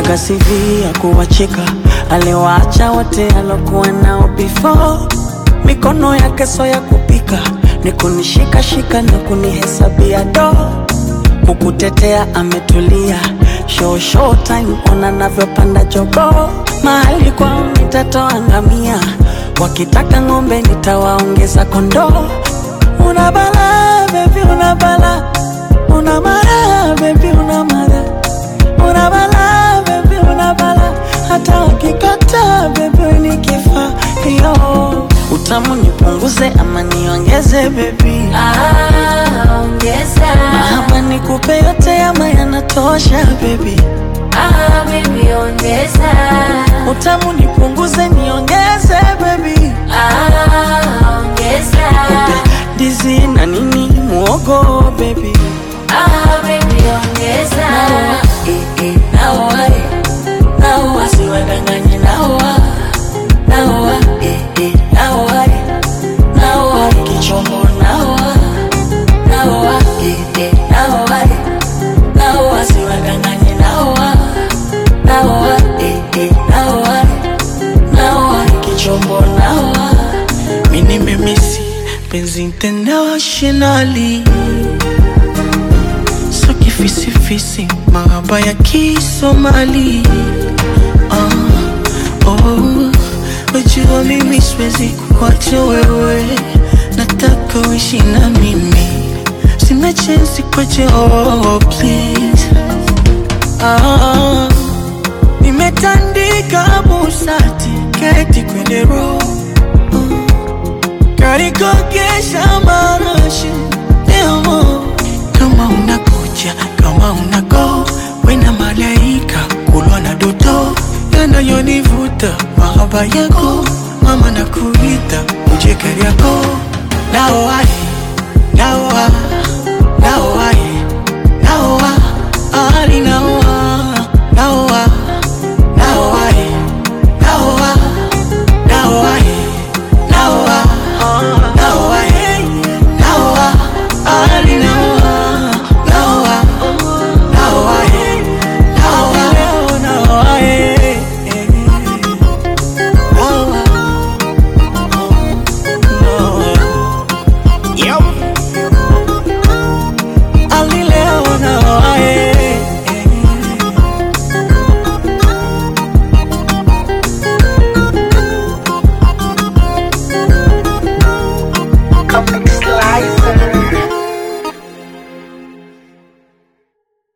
Kaga CV ya kuwacheka, aliwaacha wote alokuwa nao before. Mikono yake so ya kupika, ni kunishika shika na kunihesabia do. Kukutetea ametulia, show show time, ona navyopanda jogo. Mahali kwao nitatoa ngamia, wakitaka ng'ombe nitawaongeza kondoo. Una bala baby, una bala, una mara baby, una mara una bala baby, una bala, hata wakikata baby ni kifaa yo. Utamu nipunguze ama niongeze baby, Ah, ongeza. ama nikupe yote ama yanatosha baby. Ah, baby, ongeza. Utamu nipunguze niongeze baby, Ah, ongeza. dizi na nini muogo baby. Ah, baby, ongeza. Eh, eh, naoa, eh, naoa, siwadanganye naoa, naoa, eh, eh, naoa, eh, naoa, kichombo naoa, naoa, eh, eh, naoa, eh, naoa, siwadanganye naoa, naoa, eh, eh, naoa, eh, naoa, kichombo naoa. Mi nimemisi penzi internationally so kifisifisi mahaba ya kisomali ah, oh, wajua mimi siwezi kuacha wewe nataka uishi na mimi sina chensi kwache oh, please ah, nimetandika busati keti kwenye roho karikogesha marashi leo kama unakuja kama unago wena malaika kulwa na doto yanayonivuta mahaba yako mama na kuita uje kariako nao ai